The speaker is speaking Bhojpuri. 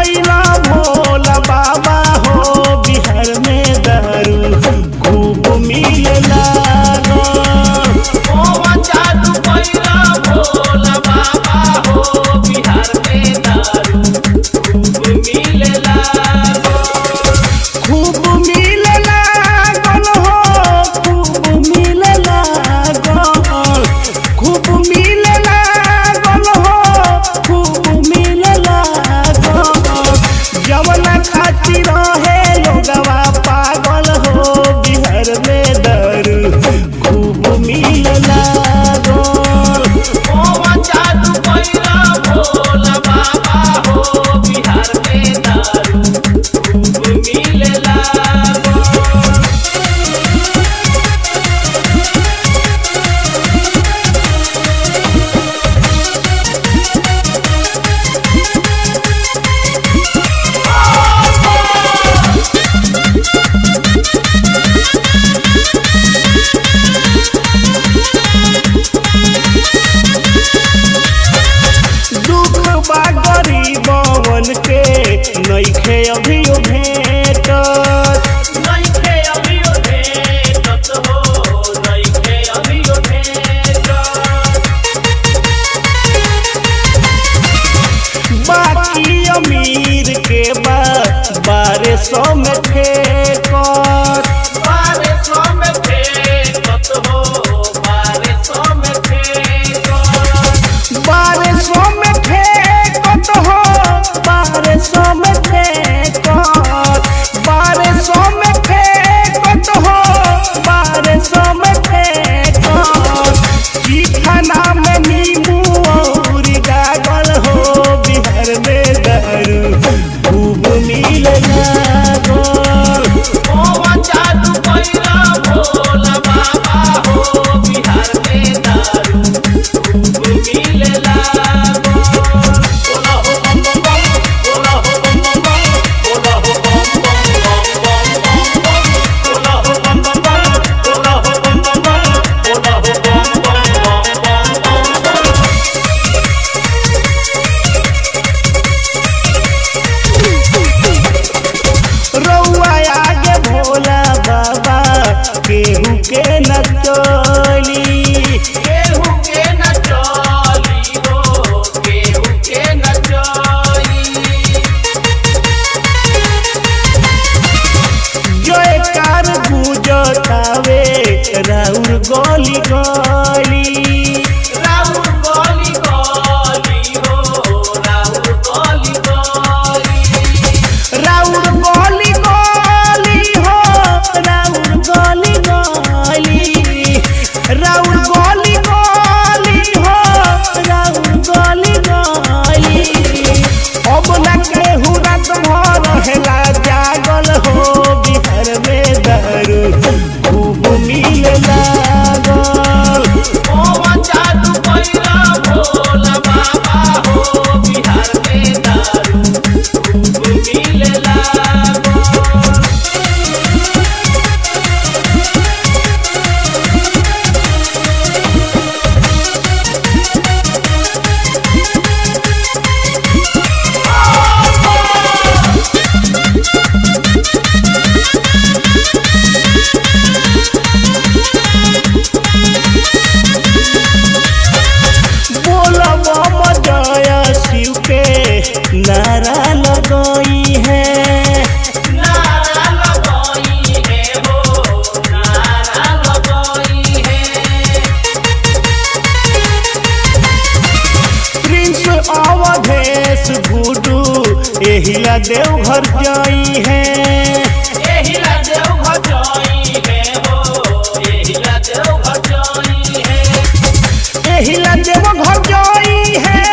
कैला भोला बाबा हो बिहार में दारू खूब मिलेला मोहन जादू कैला भोला बाबा हो बिहार में दारू खूब मिलेला खूब मिलेला गल हो खूब मिलेला गल खूब मिलेला गल हो खूब मिलेला गल जवना खातिर रहे लोगवा पागल हो बिहार में दारू खूब मिलेला गल मोहन जादू कैला भोला बाबा हो बिहार में दारू खूब मिलेला दुख बा गरीबवन के नइखे अभियो भेटत नइखे अभियो भेटत हो नइखे अभियो भेटत बाकी अमीर के बा बारह सौ में ठेकर बारह सौ में फेंकत हो बारह सौ में फेंकत बारह सौ में ठेकत हो बारह सौ में ठेकर बारह सौ में ठेकत हो बारह सौ में ठेकर की खाना में नींबू और गागल हो बिहार में दारू खूब मिलेला गल मोहन जादू कैला भोला बाबा हो बिहार में दारू खूब मिलेला बोला हो बम बम बम बोला हो बम बम बम बोला हो बम बम बम बम बम बम बोला हो बम बम बम बोला हो बम बम बम बोला हो बम बम बम बम बम रउआ आगे भोला बाबा केहू के न चली केहू के न चली हो केहू के न चली जयकार गुजतावे राउर गली गली राहुल गली गली हो राहुल गली गली राउर गली गली हो राउर गली गली राउर गली गली हो राउर गली गली अब न केहू रात भर रहेला जागल हो बिहार में दारू खूब मिलेला गल मोहन जादू कैला भोला बाबा हो बिहार में दारू खूब मिलेला बोला बम जय शिव के नारा लगई है नारा लगाई है हो नारा लगाई है प्रिंस अवधेश गुडू एहिला देवघर जाई है एहिला देव भजाई है हो एहिला देव भजाई है एहिला देवघर जाई है